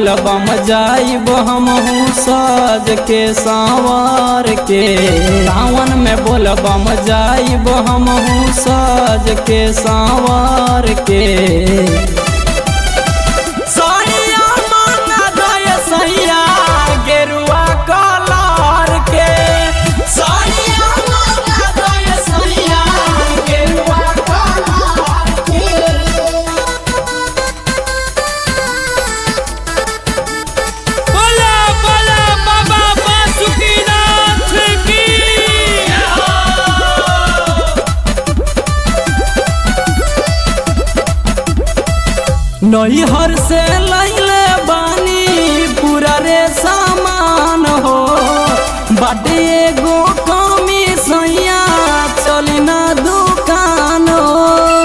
बोलबम जाइब हमहू सज के सांवर के सावन में बोलबम जाइब हमहू सज के सांवर के सैया मांगा दय सैया गेरुआ कलर के सैया मांगा दय सैया गेरुआ कलर के बोला बोला बाबा बासुकीनाथ की नैहर से लैले बानी पूरा रे सामान हो बाटे एगो कमी सैया चली ना दुकान हो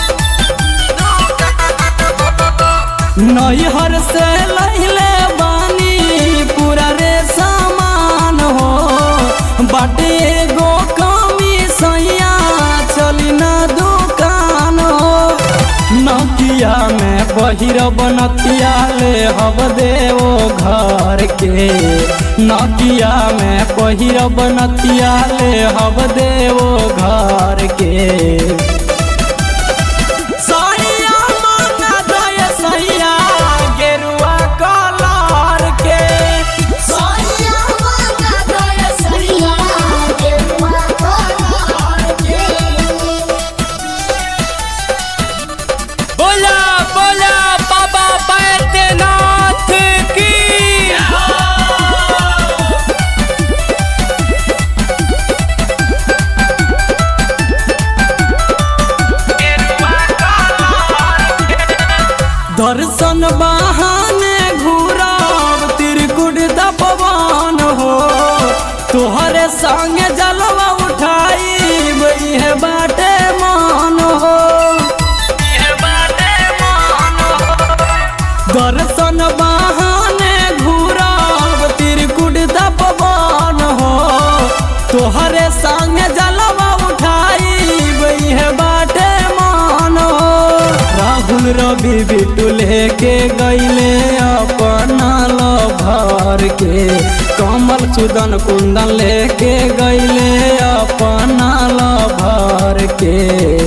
नैहर से लैले बानी पूरा रे सामान हो बाटे एगो कमी सैया चली ना दुकान हो नकिया में बहिर बनतिया ले हब देवो घर के नकिया में बहिर बनतिया ले हब देवो घर के सैया मांगा दय सैया गेरुआ कलर के सैया मांगा दय सैया गेरुआ कलर के बोला बोला बाबा बैद्यनाथ की दर्शन बहाने घूरब त्रिकुट तपवान हो तोहरे संग जलवा उठाई है बाटे मान हो दर्शन बहाने घूरब त्रिकुट तपवान हो तोहरे संग जलवा उठाई है बाटे मान हो राहुल रवि बिटुल के गैले अपना लभर के कमल सुदन कुंदन लेके गैले अपना लभर के